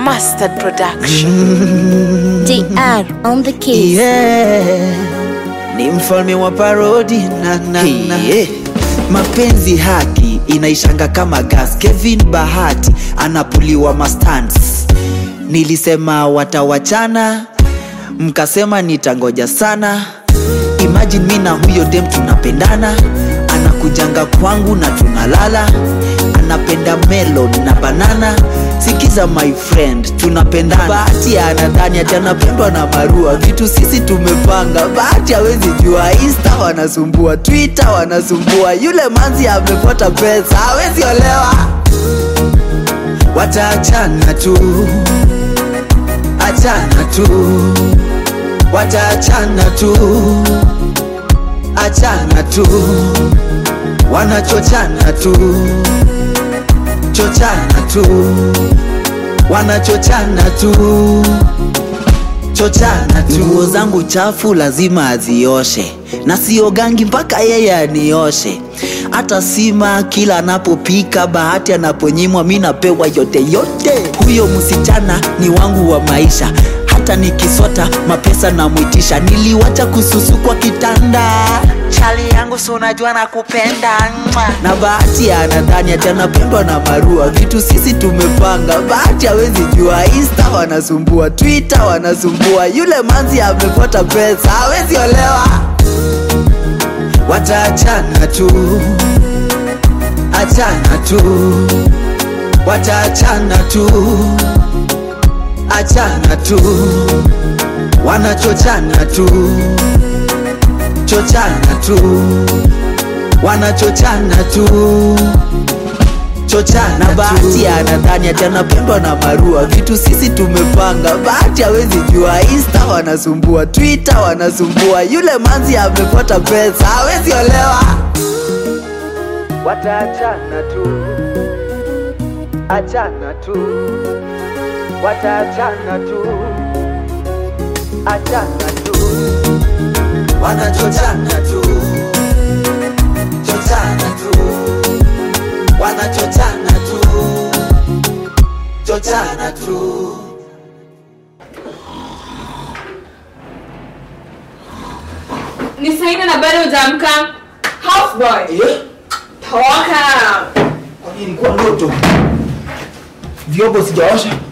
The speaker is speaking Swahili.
Mustard Production. DR on the case. Yeah. Ni mfalme wa parodi na, na, na. Mapenzi haki inaishanga kama gas. Kevin Bahati anapuliwa mastans. Nilisema watawachana, mkasema nitangoja sana. Imagine mi na huyo dem tunapendana, anakujanga kwangu na tunalala, anapenda melon na banana. Sikiza my friend, tunapendana. Bahati anadhani ati anapendwa na Marua, vitu sisi tumepanga. Bahati hawezi jua, Insta wanasumbua, Twitter wanasumbua, yule manzi amepata pesa, hawezi olewa. Wataachana tu, achana tu, wataachana tu, achana tu, wanachochana tu, chochana tu, wanachochana tu, chochana tu. Nguo zangu chafu lazima azioshe, na siogangi mpaka yeye anioshe. Hata sima kila anapopika, Bahati anaponyimwa, mi napewa yote yote. Huyo msichana ni wangu wa maisha, hata nikisota mapesa namwitisha. Niliwacha kususu kwa kitanda chali yangu si unajua nakupenda Mwah. na Bahati anadhani ati anapendwa na Marua, vitu sisi tumepanga. Bahati hawezi jua, Insta wanasumbua, Twitter wanasumbua, yule manzi amepata pesa, hawezi olewa. Wataachana tu, achana tu, wataachana tu, achana tu, wanachochana tu chochana tu wanachochana tu chochana Bahati anadhani ati anapendwa na Marua, vitu sisi tumepanga. Bahati hawezi jua, Insta wanasumbua, Twitter wanasumbua, yule manzi amepata pesa, hawezi olewa. Wataachana tu, achana tu, wataachana tu, achana tu wanachochana tu chochana tu wanachochana tu chochana tu ni saa nne na bado hujaamka houseboy toka ilikuwa ndoto vyombo sijaosha